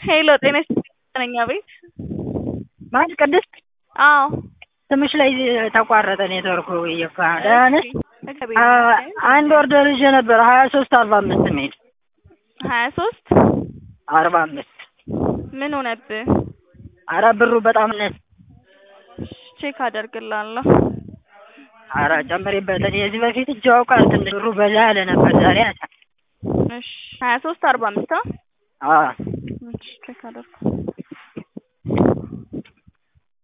ሄሎ ጤና ይስጥልኝ አቤት ማን ቅድስት አዎ ስምሽ ላይ ተቋረጠ ኔትወርኩ እየካ ደህና ነሽ እግዚአብሔር አ- ይመስገን አንድ ኦርደር ይዤ ነበር ሀያ ሶስት አርባ አምስት የሚሄድ ሀያ ሶስት አርባ አምስት ምን ሆነብህ አረ ብሩ በጣም ነስ ቼክ አደርግልሃለሁ አረ ጨምሬበት እኔ የዚህ በፊት እጅ ያውቃል ትንሽ ብሩ በዛ ያለ ነበር ዛሬ አሳ እሺ ሀያ ሶስት አርባ አምስት አ እሺ ቼክ አደርግ